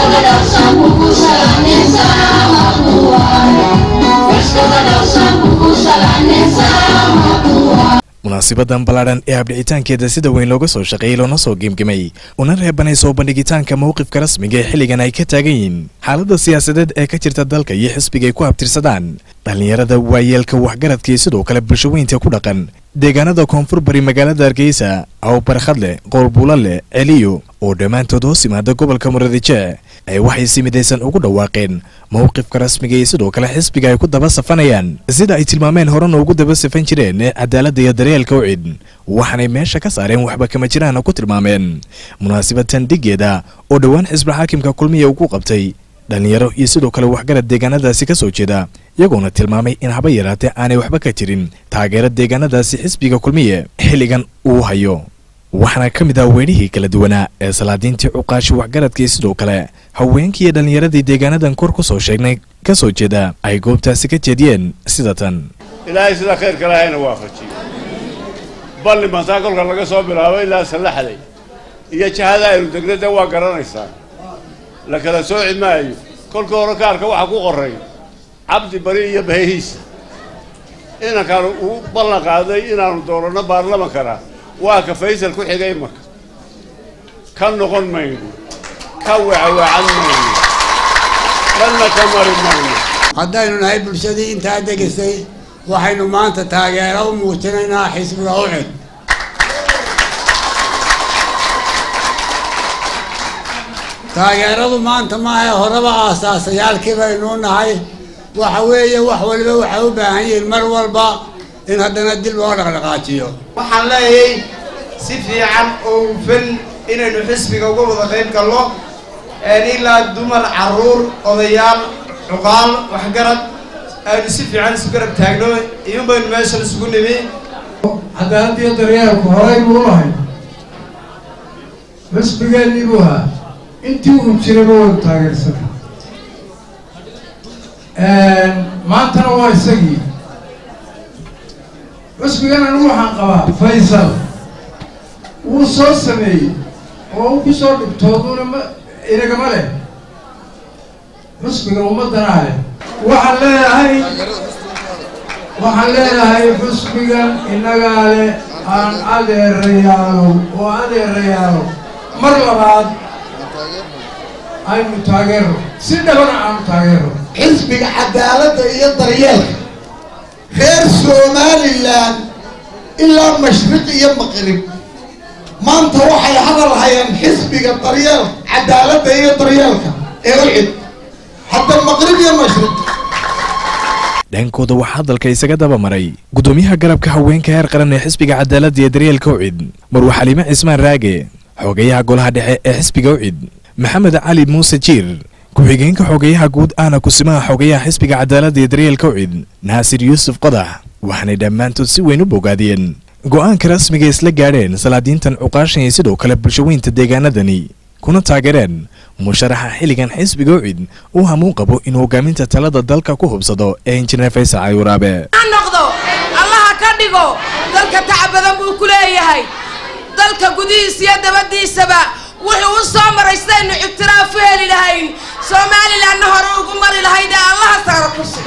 munaasibadan ballaadhan ee habdhicitaankeeda sida weyn looga soo shaqeeyey loona soo gemgemay una reebanay soo bandhigitaanka mowqifka rasmiga ee xilligan ay ka taagan yihiin xaaladda siyaasadeed ee ka jirta dalka iyo xisbiga ay ku habtirsadaan dhallinyarada waayeelka waxgaradka iyo sidoo kale bulshaweynta ku dhaqan deegaanada koonfur bari magaalada hargeysa aw barkhadle qowlbuulale celiyo oo dhammaantood hoos yimaada gobolka muradije ee waxay si midaysan ugu dhawaaqeen mowqifka rasmiga iyo sidoo kale xisbiga ay ku daba safanayaan sida ay tilmaameen horena ugu daba safan jireen ee cadaaladda iyo daryeelka u cid waxaanay meesha ka saareen waxba kama jiraan ku tilmaameen munaasabadtan dhigeeda oo dhowaan xisbi xaakimka kulmiya ugu qabtay dhallinyaro iyo sidoo kale waxgarad deegaanadaasi ka soo jeeda iyagoona tilmaamay in haba yaraatee aanay waxba ka jirin taageera deegaanadaasi xisbiga kulmiye xilligan uu hayo waxaana ka mid ah weynihii kala duwanaa ee salaadiintii cuqaashi waxgaradkii sidoo kale haweenkii iyo dhallinyaradii deegaanadan kor ku soo sheegnay ka soo jeeda ay goobtaasi ka jeediyeen sida tan ilaahay sida khayrka lahayna waafajiyo balli bantaa kolka laga soo bilaabo ilaa sallaxday iyo jahada aynu degna dee waa garanaysaa la kala sooci maayo kolka hore kaarka waxaa ku qoray cabdi bari iyo bahehiisa inankaanu uu ballan qaaday inaanu dooranno baarlamankana waa ka faysal ku xigay marka ka noqon mayno ka wecaweecan mayno dhanna ka mari mayno haddaynu nahay bulshadii intaa degisay waxaynu maanta taageero u muujinaynaa xisbiga ucid taageeradu maanta maaha horeba aasaasayaalkii baynuu nahay waxa weeye wax waliba waxay u baahan yihiin mar walba in haddana dib loo dhaqdhaqaajiyo waxaan leeyahay si fiican oo hufan inaynu xisbiga uga wada qayb galno ilaa dumar carruur odayaal cuqaal waxgarad aynu si fiican isu garab taagno iyun baynu meeshan isugu nimi cadaaladdiyo daryeelku horay buu lahay xisbigeennii buu ahaa intii uu jiraba waynu taageersana maantana waa isagii xusbigan anigu waxaan qabaa faysal wuu soo sameeyey oo u ku soo dhibtooduna ma inagama leh xusbiga ummaddanaa leh waxaan leeyahay waxaan leeyahay xusbigan innagaa leh aan adeerayaalo oo adeerayaalo mar labaad aynu taageero si dhabana aanu taageero xisbiga cadaaladda iyo daryeelka reer somalilan ilaa mashriq iyo maqrib maanta waxay hadal hayaan xisbiga daryeel cadaaladda iyo daryeelka ee ucid hadda maqrib iyo mashriq dhankooda waxaa hadalka isaga daba maray gudoomiyaha garabka haweenka heer qaran ee xisbiga cadaaladda iyo daryeelka ucid marwa xaliime cismaan raage xogeyaha golaha dhexe ee xisbiga ucid maxamed cali muuse jiir ku-xigeenka xogeyaha guud ahna kusimaha xogeyaha xisbiga cadaaladda iyo daryeelka ucid naasir yuusuf qodax waxaanay dhammaantood si weyn u bogaadiyeen go'aanka rasmiga isla gaadheen salaadiintan cuqaashan iyo sidoo kale bulshaweynta deegaanadani kuna taageereen musharaxa xilligan xisbiga ucid uu hamuun qabo inuu hogaaminta talada dalka ku hubsado ee injineer faysal cali waraabe noqdo allaha ka dhigo dalka tacab badan buu ku leeyahay dalka gudihiisa iyo dabadiisaba wuxuu u soo maray sidaynu ictiraaf u heli lahayn somalilanna hore ugu mari lahayd ee allaha saara kursi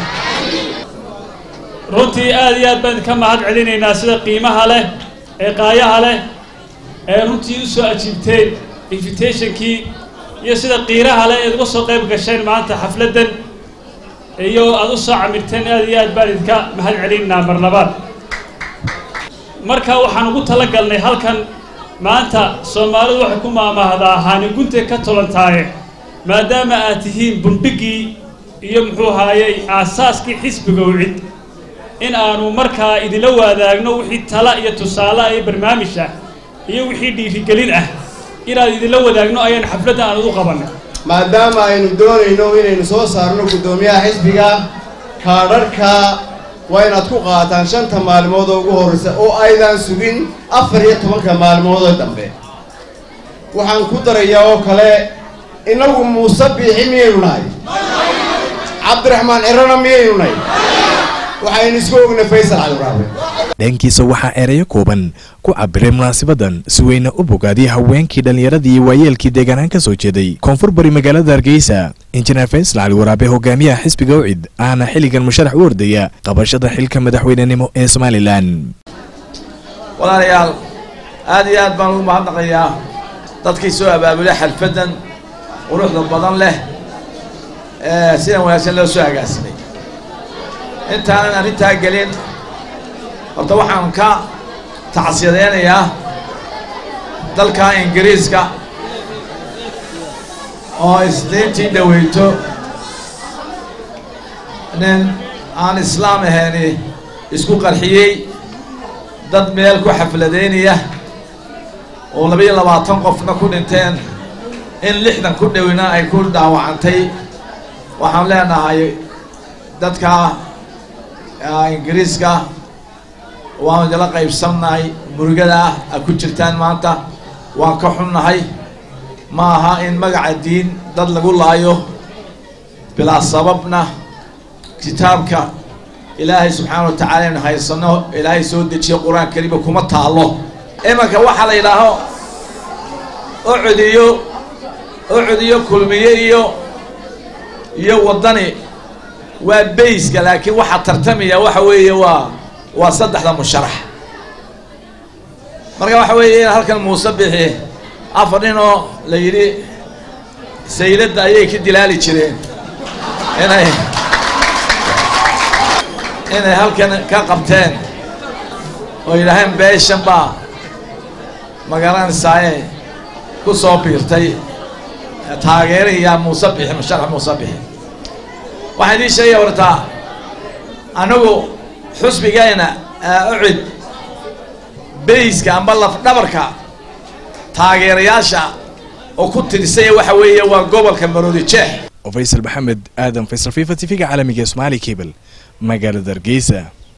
runtii aad iyo aad baan ka mahad celinaynaa sida qiimaha leh ee qaayaha leh ee runtii u soo ajiibteen invitationkii iyo sida qiiraha leh eed uga soo qayb gasheen maanta xafladdan iyo aad u soo camirteen aad iyo aad baan idinka mahad celinaynaa mar labaad marka waxaan ugu tala galnay halkan maanta soomaalidu waxay ku maamaahdaa haanigunte ka tolantaaye maadaama aad tihiin bundhiggii iyo muxuu haayey aasaaskii xisbiga ucid in aanu markaa idinla wadaagno wixii tala iyo tusaale iyo barnaamij ah iyo wixii dhiirigelin ah inaad idinla wadaagno ayaan xafladda aan ugu qabannay maadaama aynu doonayno inaynu soo saarno guddoomiyaha xisbiga kaadharhka waa inaad ku qaataan shanta maalmood oo ugu horraysa oo aydan sugin afar iyo tobanka maalmoodoo dambe waxaan ku darayaa oo kale innagu muuse biixi miyaynu nahay cabdiraxmaan cirana miyaynu nahay waxaynu isku ognay faysal cali waraabe dhankiisa waxaa ereyo kooban ku cabiray munaasabadan si weyna u bogaadiyay haweenkii dhallinyaradii iyo waayeelkii deegaanaan ka soo jeeday koonfur bari magaalada hargeysa injineer faysal cali waraabe hogaamiyaha xisbiga ucid ahna xilligan musharax u ordaya qabashada xilka madaxweynenimo ee somalilan walaalayaal aad iyo aad baan ugu mahadnaqayaa dadkii soo abaabulay xalfaddan quruxda badan leh ee sidan wanaagsan loo soo agaasimay intaanan arrintaa gelin horta waxaan ka tacsiyadeynayaa dalka ingiriiska oo isniintii dhaweyto nin aan islaam ahayni isku qarxiyey dad meel ku xafladeynaya oo labayo labaatan qofna ku dhinteen in lixdan ku dhowina ay ku dhaawacantay waxaan leenahay dadka ingiriiska waanu idila qaybsannahay murugada ah a ku jirtaan maanta waan ka xunnahay ma aha in magaca diin dad lagu laayo bilaa sababna kitaabka ilaahay subxaana wa tacaala inu haysano ilaahay soo dejiyo qur-aan kariima kuma taalo imanka waxaa la yidhaaho ocodiyo ocodiyo kulmiye iyo iyo waddani waa bayska laakiin waxaa tartamaya waxa weeye waa waa saddexda musharax marka waxa weeye in halkan muuse bixi afar nin oo la yidhi sayladda ayay ka dilaali jireen inay inay halkan ka qabteen oo yidhaaheen beeshan baa magaranaysaayee ku soo biirtay taageerayaa muuse bixi musharax muuse bixi waxaan idiin sheegaya wartaa anagu xusbigayna ucid bayska amba lafdhabarka taageerayaasha oo ku tirsaya waxa weeye waa gobolka maroodi jeex faysal maxamed aadan faysal fifa t v-ga caalamiga somaali cable magaalada hargeysa